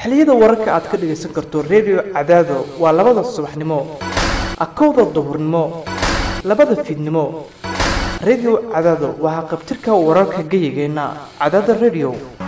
xilliyada wararka aad ka dhagaysan karto redio cadaado waa labada subaxnimo akowda duhurnimo labada fiidnimo redio cadaado waa haqabtirka wararka geyigeenna cadaada redio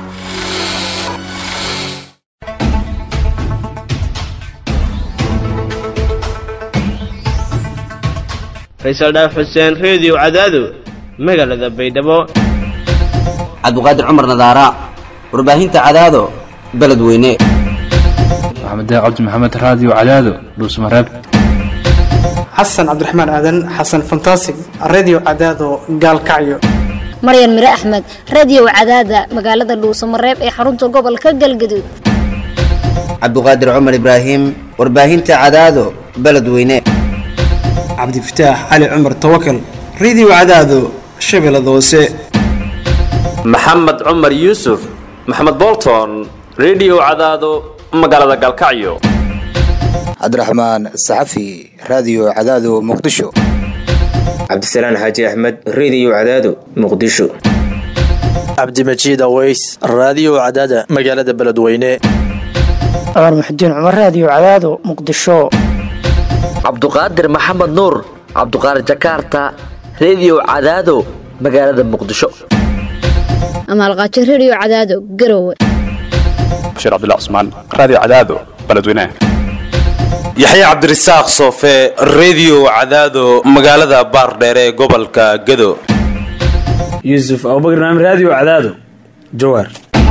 faysal dhaaf xuseen reediyo cadaado magaalada baydhabo cabdiqaadir cumar nadaara warbaahinta cadaado beledweyne maxamed cabdi maxamed raadiyo cadaado dhuusmareeb xasan cabdiraxmaan aadan xasan fantasig redio cadaado gaalkacyo maryan mire axmed radiyow cadaada magaalada dhuusamareeb ee xarunta gobolka galgaduud cabdiqaadir cumar ibraahim warbaahinta cadaado beledweyne cabdifataax cali cumar tawakal redio cadaado shabeellada hoose maxamed cumar yuusuf maxamed bolton redio cadaado magaalada galkacyo cabdiraxmaan saxafi raadiyo cadaado muqdisho cabdisalaan xaaji axmed reediyo cadaado muqdisho cabdimajiid aweys raadiyo cadaada magaalada beledweyne cumar muxudiin cumar raadiyo cadaado muqdisho cabduqaadir maxamed nuur cabduqaadir jakaarta reediyo cadaado magaalada muqdisho amaalqaajo redio cadaado garowe bashiir cabdilla cusmaan raadiyo cadaado beledweyne yaxye cabdirasaaq soofe reediyo cadaado magaalada baardheere ee gobolka gado yuusuf abubakr naam raadiyo cadaado jawaar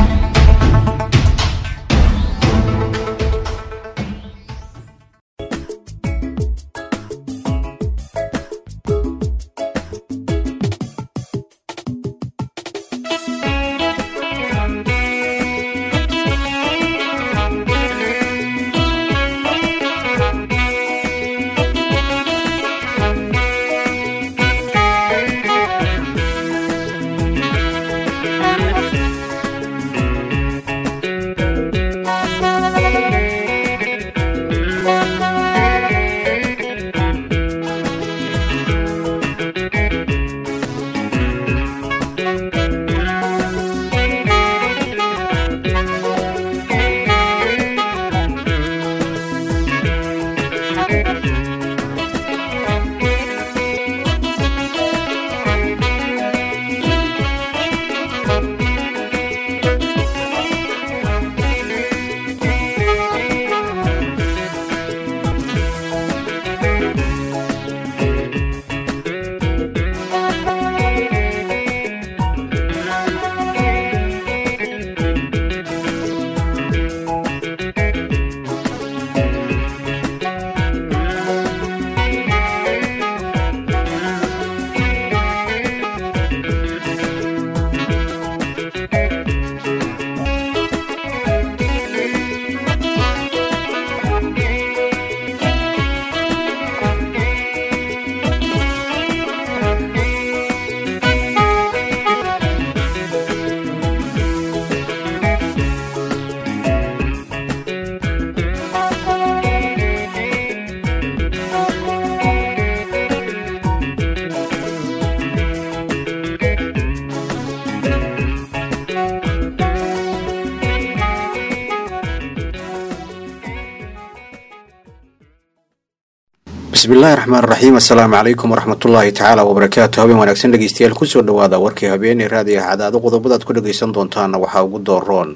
bismillahi raxmaan raxiim assalaamu calaykum waraxmatullaahi tacaala wabarakaatu habeen wanaagsan dhegeystayaal kusoo dhawaada warkii habeeney raadiyaha cadaado qodobadaad ku dhagaysan doontaana waxaa ugu dooroon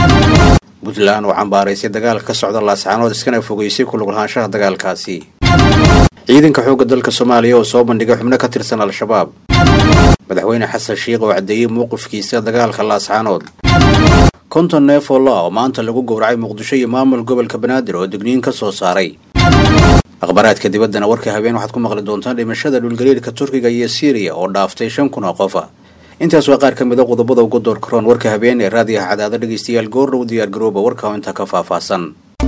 puntland oo cambaaraysay dagaalka ka socda laascaanood iskana fogeysay kulug lahaanshaha dagaalkaasi ciidanka xoogga dalka soomaaliya oo soo bandhigay xubno ka tirsan al-shabaab madaxweyne xasan shiikh oo caddeeyey mowqifkiisa dagaalka laascaanood konton neef oo la oo maanta lagu gowracay muqdisho iyo maamul gobolka banaadir oo digniin ka soo saaray akhbaaraadka dibaddana warka habeen waxaad ku maqli doontaan dhimashada dhulgariirka turkiga iyo siiriya oo dhaaftay shan kun oo qofa intaas waa qaar ka mid a qodobada ugu door karoon warka habeen ee raadiyaha cadaado dhegaystayaal goordhow diyaar garooba warka oo intaa ka faahfaahsan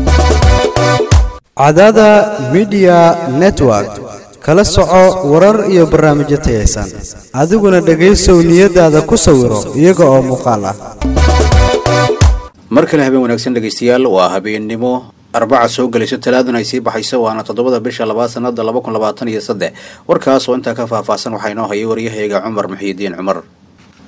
cadaada midiya network kala soco warar iyo barnaamijyo tayaysan adiguna dhegaysow niyadaada ku sawiro iyaga oo muuqaal ah mar kale habeen wanaagsan dhegaystayaal waa habeennimo arbaca soo gelayso talaaduna ay sii baxayso waana toddobada bisha labaad sanada laba kun labaatan iyo saddex warkaas oo intaa ka faahfaahsan waxaa inoo hayay waryahayaga cumar muxiidiin cumar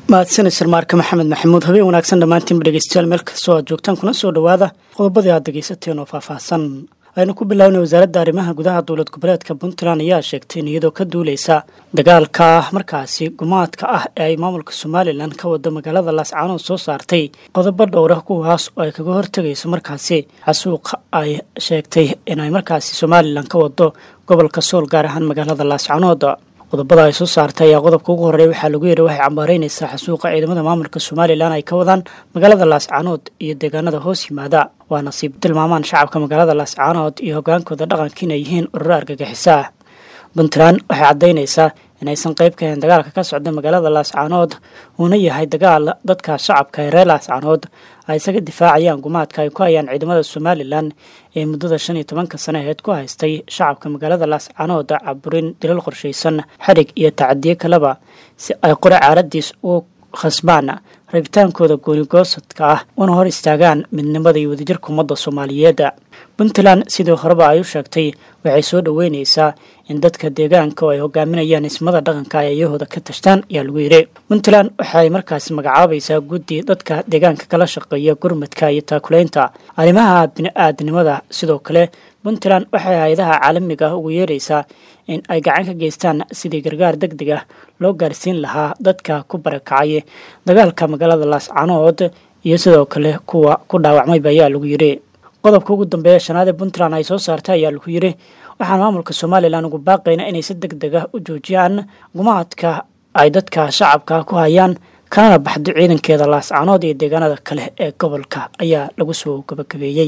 mahadsanid sarmaarka maxamed maxamuud habeen wanaagsan dhammaantiinba dhegeystayaal meel kastoo aad joogtaan kuna soo dhowaada qodobadii aad dhegeysateen oo faahfaahsan aynu ku bilownay wasaaradda arrimaha gudaha dowlad goboleedka puntland ayaa sheegtay in iyadoo ka duuleysa dagaalka markaasi gumaadka ah ee ay maamulka somalilan ka wado magaalada laascaanood soo saartay qodobo dhowra kuwaas oo ay kaga hortegayso markaasi xasuuqa ay sheegtay inay markaasi somalilan ka wado gobolka sool gaar ahaan magaalada laascaanood qodobada ay soo saartay ayaa qodobka ugu horreeya waxaa lagu yidhi waxay cambaaraynaysaa xasuuqa ciidamada maamulka somalilan ay ka wadaan magaalada laascaanood iyo deegaanada hoos yimaada waa nasiib tilmaamaan shacabka magaalada laascaanood iyo hogaankooda dhaqanka inay yihiin ururo argagixisa ah puntland waxay caddaynaysaa inaysan qayb ka ahayn dagaalka ka socda magaalada laascaanood uuna yahay dagaal dadka shacabka ee reer laascaanood ay isaga difaacayaan gumaadka ay ku hayaan ciidamada somalilan ee muddada shan iyo tobanka sano aheed ku haystay shacabka magaalada laascaanood caburin dilal qorshaysan xadhig iyo tacadiyo kaleba si ay qore caaradiis u khasbaan rabitaankooda goonigoosadka ah una hor istaagaan midnimada iyo wadajirka ummadda soomaaliyeed puntland sidii horeba ay u sheegtay waxay soo dhoweyneysaa in dadka deegaanka oo ay hogaaminayaan ismada dhaqanka ay ayahooda ka tashtaan ayaa lagu yidhi puntland waxay markaasi magacaabaysaa guddi dadka deegaanka kala shaqeeya gurmadka iyo taakulaynta arrimaha bini-aadnimada sidoo kale puntland waxay hay-adaha caalamiga ah ugu yeeraysaa in ay gacan ka geystaan sidii gargaar deg deg ah loo gaarsiin lahaa dadka ku barakacay dagaalka magaalada laascaanood iyo sidoo kale kuwa ku dhaawacmayba ayaa lagu yidhi qodobka ugu dambeeya shanaad ee puntland ay soo saartay ayaa lagu yidhi waxaan maamulka somalilan ugu baaqayna inay si deg deg ah u joojiyaan gumaadka ay dadka shacabka ku hayaan kanana baxdo ciidankeeda laascaanood iyo deegaanada kale ee gobolka ayaa lagu soo gabagabeeyey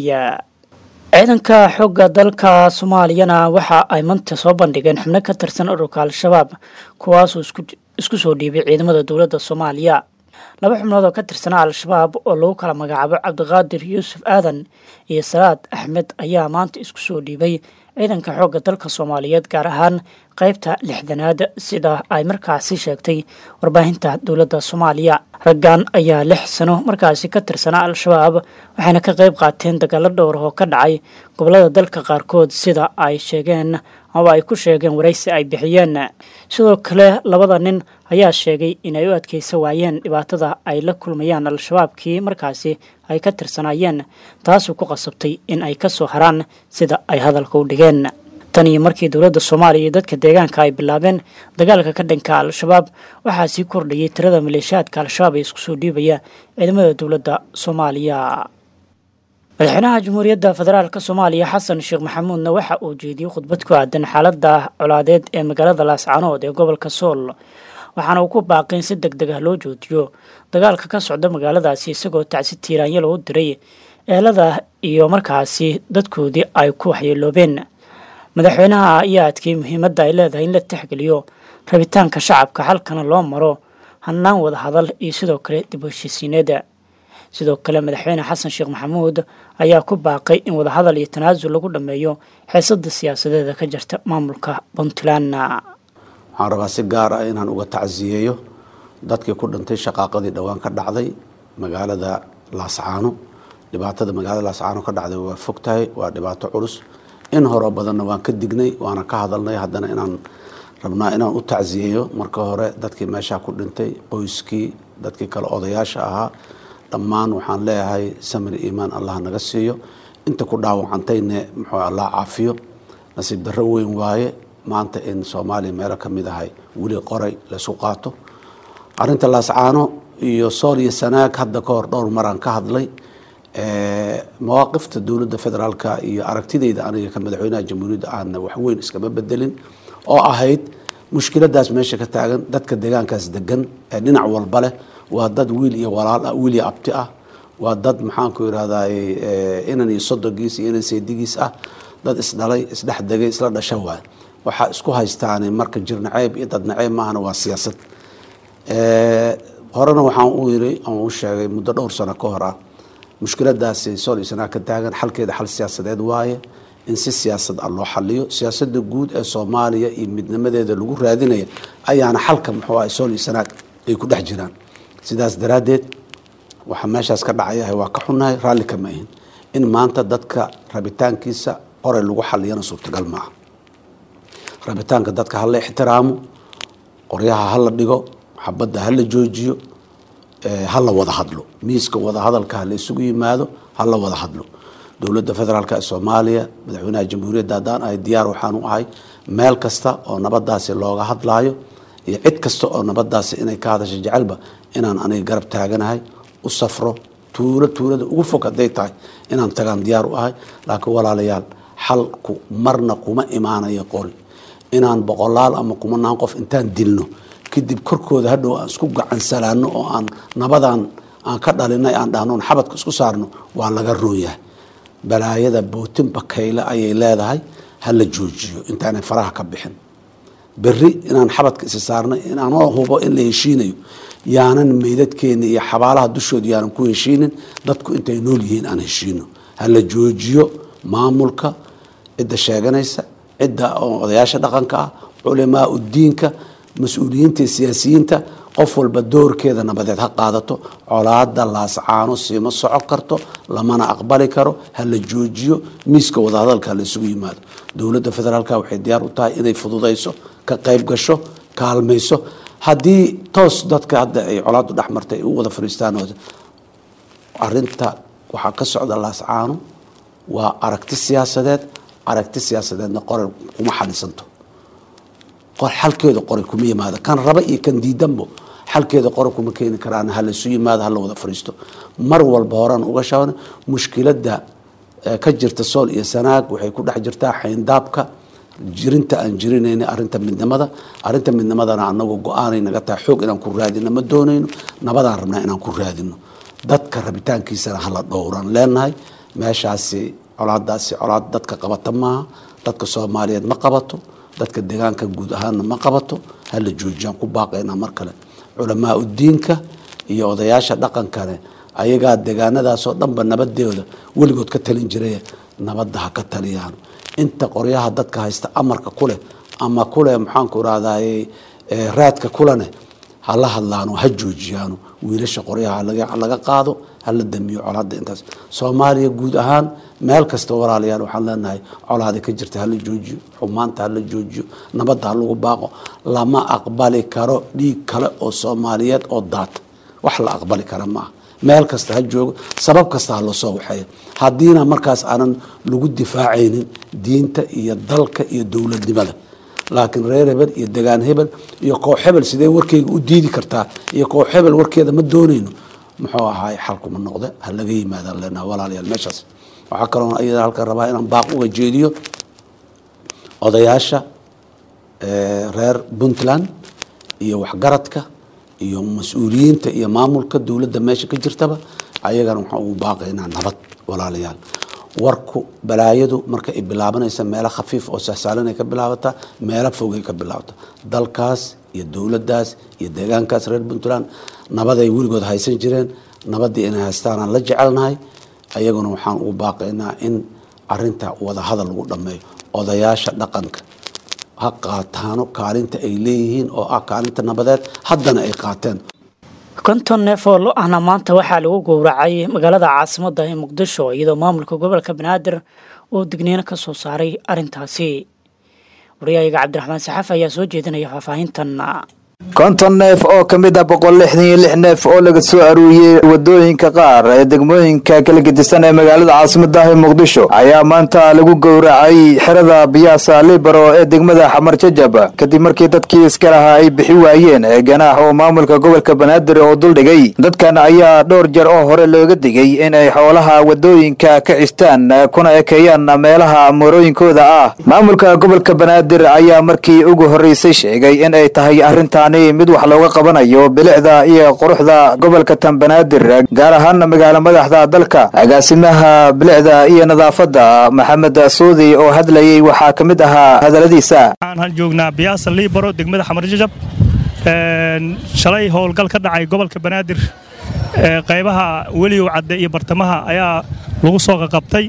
ciidanka xoogga dalka soomaaliyana waxa ay manta soo bandhigeen xubno ka tirsan ururka al-shabaab kuwaasoo isku soo dhiibay ciidamada dowladda soomaaliya laba xubnood oo ka tirsanaa al-shabaab oo lagu kala magacaabo cabdiqaadir yuusuf aadan iyo salaad axmed ayaa maanta isku soo dhiibay ciidanka xoogga dalka soomaaliyeed gaar ahaan qaybta lixdanaad sida ay markaasi sheegtay warbaahinta dowladda soomaaliya raggan ayaa lix sano markaasi ka tirsanaa al-shabaab waxayna ka qayb qaateen dagaalo dhowr oo ka dhacay gobolada dalka qaarkood sida ay sheegeen ama ay ku sheegeen waraysi ay bixiyeen sidoo kale labada nin ayaa sheegay inay u adkeysa waayeen dhibaatada ay la kulmayaan al-shabaabkii markaasi ay ka tirsanaayeen taasoo ku qasabtay in ay ka soo haraan sida ay hadalka u dhigeen tan iyo markii dowladda soomaaliya iyo dadka deegaanka ay bilaabeen dagaalka ka dhanka al-shabaab waxaa sii kordhayay tirada maleeshiyaadka al-shabaab ee isku soo dhiibaya ciidamada dowladda soomaaliya madaxweynaha jamhuuriyadda federaalk soomaaliya xasan sheekh maxamuudna waxa uu jeediyey khudbad ku aadan xaalada colaadeed ee magaalada laascaanood ee gobolka sool waxaana uu ku baaqay in si deg deg ah loo joojiyo dagaalka ka socda magaaladaasi isagoo tacsi tiiraanyo lagu diray eelada iyo markaasi dadkoodii ay ku waxyeeloobeen madaxweynaha ayaa adkeeyey muhiimadda ay leedahay in la tixgeliyo rabitaanka shacabka halkana loo maro hannaan wada hadal iyo sidoo kale dib u heshiisiineeda sidoo kale madaxweyne xasan sheekh maxamuud ayaa ku baaqay in wadahadal iyo tanaasul lagu dhammeeyo xiisada siyaasadeeda ka jirta maamulka puntland waxaan rabaa si gaar ah inaan uga tacsiyeeyo dadkii ku dhintay shaqaaqadii dhowaan ka dhacday magaalada laascaano dhibaatada magaalada laascaano ka dhacday waa fog tahay waa dhibaato culus in horo badanna waan ka dignay waana ka hadalnay haddana inaan rabnaa inaan u tacsiyeeyo marka hore dadkii meeshaa ku dhintay qoyskii dadkii kale odayaasha ahaa dhammaan waxaan leeyahay samir iimaan allah naga siiyo inta ku dhaawacantayne muxuu allah caafiyo nasiib darro weyn waaye maanta in soomaaliya meelo ka mid ahay weli qoray laysu qaato arrinta laascaano iyo sool iyo sanaag hadda ka hor dhowr maraan ka hadlay mawaaqifta dowladda federaalka iyo aragtidayda aniga ka madaxweynaha jamhuuriyadda aana waxweyn iskama bedelin oo ahayd mushkiladaas meesha ka taagan dadka deegaankaas degan ee dhinac walba leh waa dad wiil iyo walaal ah wiil iyo abti ah waa dad maxaanku irahdaa inan iyo sodogiis iyo inan seedigiis ah dad isdhalay isdhex degay isla dhasha waay waxaa isku haystaani marka jir naceeb iyo dad naceeb maahana waa siyaasad horena waxaan u yiri aan u sheegay muddo dhowr sano ka hor ah mushkiladaasi sool iyo sanaa ka taagan xalkeeda xal siyaasadeed waaye in si siyaasad ah loo xaliyo siyaasada guud ee soomaaliya iyo midnimadeeda lagu raadinaya ayaana xalka muxuu ah sool iyo sanaag ay ku dhex jiraan sidaas daraaddeed waxaa meeshaas ka dhacayahay waa ka xunnahay raalli kama ahin in maanta dadka rabitaankiisa qoray lagu xaliyana suurtagal maaha rabitaanka dadka hala ixtiraamo qoryaha hala dhigo xabadda hala joojiyo ha la wada hadlo miiska wadahadalka ha la isugu yimaado ha la wada hadlo dowladda federaalk ee soomaaliya madaxweynaha jamhuuriyadda haddaan ahay diyaar waxaan u ahay meel kasta oo nabadaasi looga hadlaayo iyo cid kasta oo nabadaasi inay ka hadasho jecelba inaan aniga garab taaganahay u safro tuulo tuulada ugu fog hadday tahay inaan tagaan diyaar u ahay laakiin walaalayaal xalku marna kuma imaanayo qori inaan boqolaal ama kumanaan qof intaan dilno kadib korkooda hadhow aan isku gacansalaano oo aan nabadan aan ka dhalinay aan dhahno xabadka isku saarno waa laga rooyahay balaayada bootin bakayle ayay leedahay ha la joojiyo intaanay faraha ka bixin berri inaan xabadka isi saarnay inanoo hubo in la heshiinayo yaanan meydadkeena iyo xabaalaha dushooda yaanan ku heshiinin dadku intay nool yihiin aan heshiino ha la joojiyo maamulka cidda sheeganaysa cidda odayaasha dhaqanka ah culamaa udiinka mas-uuliyiinta iyo siyaasiyiinta qof walba doorkeeda nabadeed ha qaadato colaada laascaano siima soco karto lamana aqbali karo ha la joojiyo miiska wadahadalka ha la isugu yimaado dowladda federaalk waxay diyaar u tahay inay fududayso ka qayb gasho kaalmayso haddii toos dadka hadda ay colaadu dhex martay ay u wada fariistaan arinta waxaa ka socda laascaano waa aragti siyaasadeed aragti siyaasadeedna qoray kuma xalisanto xalkeeda qoray kuma yimaado kan raba iyo kan diidanbo xalkeeda qoray kuma keeni karaan ha laisu yimaado hala wada fariisto mar walba horaan uga shaban mushkilada ka jirta sool iyo sanaag waxay ku dhex jirtaa xayndaabka jirinta aan jirinayna arinta midnimada arinta midnimadana anagu go-aanay naga tahay xoog inaan ku raadino ma doonayno nabadaan rabnaa inaan ku raadino dadka rabitaankiisana hala dhowran leenahay meeshaasi colaadaasi colaad dadka qabata maaha dadka soomaaliyeed ma qabato dadka deegaanka guud ahaanna ma qabato hala joojiyaan ku baaqaynaa mar kale culamaa udiinka iyo odayaasha dhaqankane ayagaa deegaanadaasoo dhanba nabadeeda weligood ka talin jiray nabadda ha ka taliyaan inta qoryaha dadka haysta amarka kuleh ama kuleh maxaanku irahdaye raadka kulene hala hadlaano ha joojiyaano wiilasha qoryaha laga qaado hala damiyo colaada intaas soomaaliya guud ahaan meel kasta walaalayaal waxaan leenahay colaada ka jirta hala joojiyo xumaanta hala joojiyo nabadda ha lagu baaqo lama aqbali karo dhiig kale oo soomaaliyeed oo daata wax la aqbali kara maaha meel kasta ha joogo sabab kasta ha lasoo waxeeya haddiina markaas aanan lagu difaacaynin diinta iyo dalka iyo dowladnimada laakiin reer hebel iyo degaan hebel iyo koox hebel sidee warkeyga u diidi kartaa iyo koox hebel warkeeda ma doonayno muxuu ahaay xalkuma noqde ha laga yimaadaan leenaha walaalayaal meeshaas waxaa kaloo iyada halkan rabaa inaan baaq uga jeediyo odayaasha reer puntland iyo waxgaradka iyo mas-uuliyiinta iyo maamulka dowladda meesha ka jirtaba ayagana waxaan ugu baaqaynaa nabad walaalayaal warku balaayadu marka ay bilaabanaysa meelo khafiif oo sahsaalanay ka bilaabataa meelo fogay ka bilaabata dalkaas iyo dowladdaas iyo deegaankaas reer puntland nabaday weligood haysan jireen nabaddii inay haystaanaan la jecelnahay ayaguna waxaan ugu baaqaynaa in arinta wadahadal lagu dhammeeyo odayaasha dhaqanka ha qaataano kaalinta ay leeyihiin oo ah kaalinta nabadeed haddana ay qaateen konton neef oo lo ahna maanta waxaa lagu gowracay magaalada caasimadda ee muqdisho iyadoo maamulka gobolka banaadir uu digniino ka soo saaray arrintaasi wariyahayaga cabdiraxmaan saxaaf ayaa soo jeedinaya faahfaahintan konton neef oo ka mid ah boqol lixdan iyo lix neef oo laga soo aruuriyey wadooyinka qaar ee degmooyinka kala gedisan ee magaalada caasimaddaah ee muqdisho ayaa maanta lagu gowracay xerada biyaasa libero ee degmada xamar jajab kadib markii dadkii iska lahaa ay bixi waayeen ee ganaax oo maamulka gobolka banaadir oo duldhigay dadkan ayaa dhowr jeer oo hore looga digay inay xoolaha wadooyinka ka cistaan kuna ekeeyaan meelaha moorooyinkooda ah maamulka gobolka banaadir ayaa markii ugu horreysay sheegay in ay tahay arrinta mid wax looga qabanayo bilicda iyo quruxda gobolka tanbanaadir gaar ahaana magaalo madaxda dalka agaasimaha bilicda iyo nadaafadda maxamed suudi oo hadlayay waxaa ka mid ahaa hadaladiisa waxaan joognaa biyaasa liibaro degmada xamarjajab shalay howlgal ka dhacay gobolka banaadir qaybaha weligow cadde iyo bartamaha ayaa lagu soo qaqabtay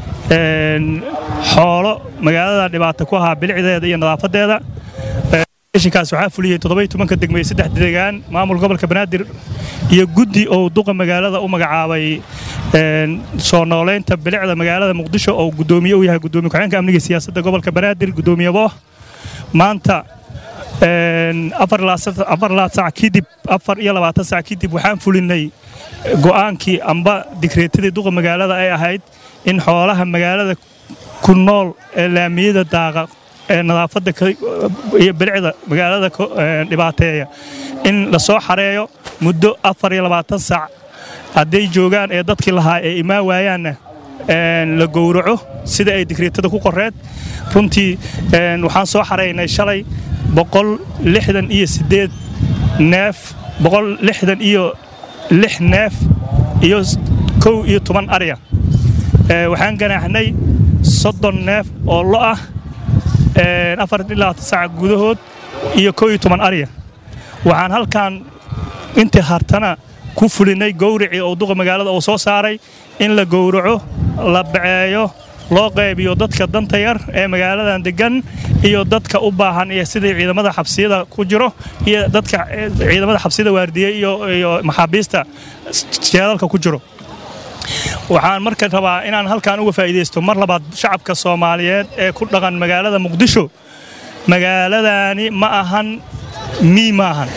xoolo magaalada dhibaato ku ahaa bilicdeeda iyo nadaafadeeda kaas waxaa fuliyey toddobai tobanka degmeye saddex degaan maamul gobolka banaadir iyo guddi oo duqa magaalada u magacaabay soo nooleynta bilicda magaalada muqdisho oo gudoomiye u yahay gudoomiye ku-xeenka amniga siyaasadda gobolka banaadir gudoomiye booh maanta afar laad sac kadib afar iyo labaatan sac kadib waxaan fulinay go'aankii amba digreetadii duqa magaalada ay ahayd in xoolaha magaalada ku nool ee laamiyada daaqa ee nadaafadda iyo bilicda magaalada dhibaateeya in la soo xareeyo muddo afar iyo labaatan sac hadday joogaan ee dadkii lahaa ee imaan waayaanna la gowraco sida ay digreetada ku qoreed runtii waxaan soo xaraynay shalay boqol lixdan iyo siddeed neef boqol lixdan iyo lix neef iyo kow iyo toban arya waxaan ganaaxnay soddon neef oo lo ah afar ilaa sac gudahood iyo kow iyo toban arya waxaan halkan intii hartana ku fulinay gowricii oo duqa magaalada uu soo saaray in la gowraco la baceeyo loo qaybiyo dadka danta yar ee magaaladan degan iyo dadka u baahan iyo sidii ciidamada xabsiyada ku jiro iyo dadka ciidamada xabsiyada waardiye iyo maxaabiista jeedalka ku jiro waxaan marka rabaa inaan halkan uga faa'iidaysto mar labaad shacabka soomaaliyeed ee ku dhaqan magaalada muqdisho magaaladani ma ahan mii ma ahan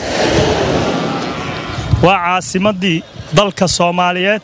waa caasimaddii dalka soomaaliyeed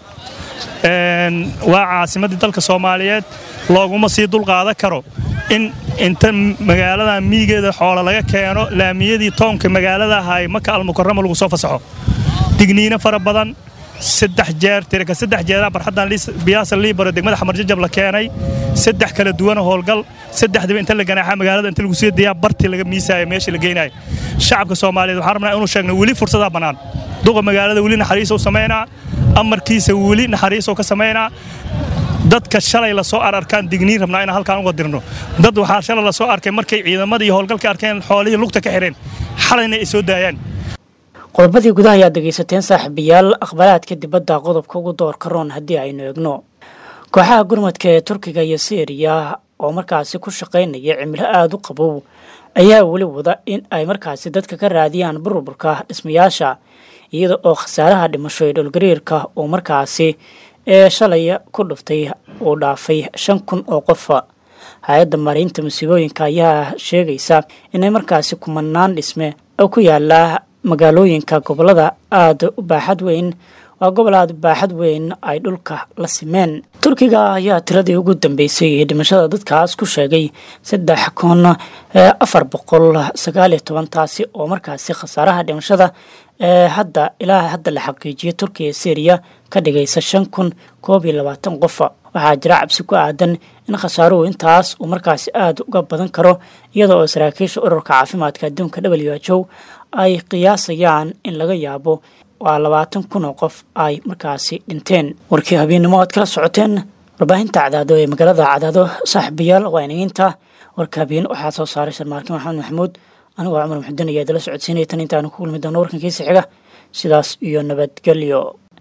waa caasimaddii dalka soomaaliyeed looguma sii dulqaadan karo in inta magaaladan miigeeda xoolo laga keeno laamiyadii toonka magaalada ahay maka almukarama lagu soo fasaxo digniino fara badan saddex jeer tirika saddex jeeraa barxaddan biyaasa liibaro degmada xamarjajab la keenay saddex kala duwana howlgal saddexdiba inta la ganaaxa magaalada inta lagu sii dayaa bartii laga miisaayo meesha la geynayo shacabka soomaaliyeed waxaan rabnaa inuu sheegno weli fursadaa bannaan duqa magaalada weli naxariisou samaynaa amarkiisa weli naxariisou ka samaynaa dadka shalay lasoo ararkaan digniin rabnaa inaan halkaan uga dirno dad waxaa shalay lasoo arkay markay ciidamadii iyo howlgalka arkeen xoolihii lugta ka xidheen xalayna ay soo daayaan qodobadii gudaha ayaad dhegaysateen saaxiibayaal akhbaraadka dibadda qodobka ugu doorka roon haddii aynu eegno kooxaha gurmadka ee turkiga iyo syriya oo markaasi ku shaqaynaya cimilo aada u qabow ayaa weli wada in ay markaasi dadka ka raadiyaan burburka dhismayaasha iyada oo khasaaraha dhimasho ee dhulgariirka uu markaasi ee shalay ku dhuftay uu dhaafay shan kun oo qofa hay-adda maaraynta musiibooyinka ayaa sheegaysa inay markaasi kumanaan dhisme oo ku yaala magaalooyinka gobolada aada u baaxad weyn waa gobol aada u baaxad weyn ay dhulka la simeen turkiga ayaa tiradii ugu dambeysay ee dhimashada dadkaas ku sheegay saddex kun afar boqol sagaal iyo toban taasi oo markaasi khasaaraha dhimashada ee hadda ilaa hadda la xaqiijiyay turkiya syriya ka dhigaysa shan kun koob iyo labaatan qofa waxaa jira cabsi ku aadan in khasaaruhu intaas uu markaasi aada uga badan karo iyada oo saraakiisha ururka caafimaadka adduunka w h o ay qiyaasayaan in laga yaabo waa labaatan kun oo qof ay markaasi dhinteen warkii habeennimo aad kala socoteen warbaahinta cadaado ee magaalada cadaado saaxiibayaal waa inaginta warka habeen waxaa soo saaray sharmaarkin maxamed maxamuud anigoo cumar muxudin ayaa idala socodsiinaya tan intaanu ku kulmi doono warkankiisa xiga sidaas iyo nabadgelyo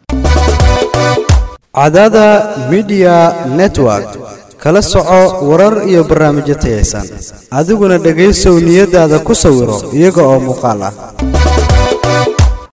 cadaada midiya network kala soco warar iyo barnaamijyo tayaysan adiguna dhegaysow niyadaada ku sawiro iyaga oo muuqaal ah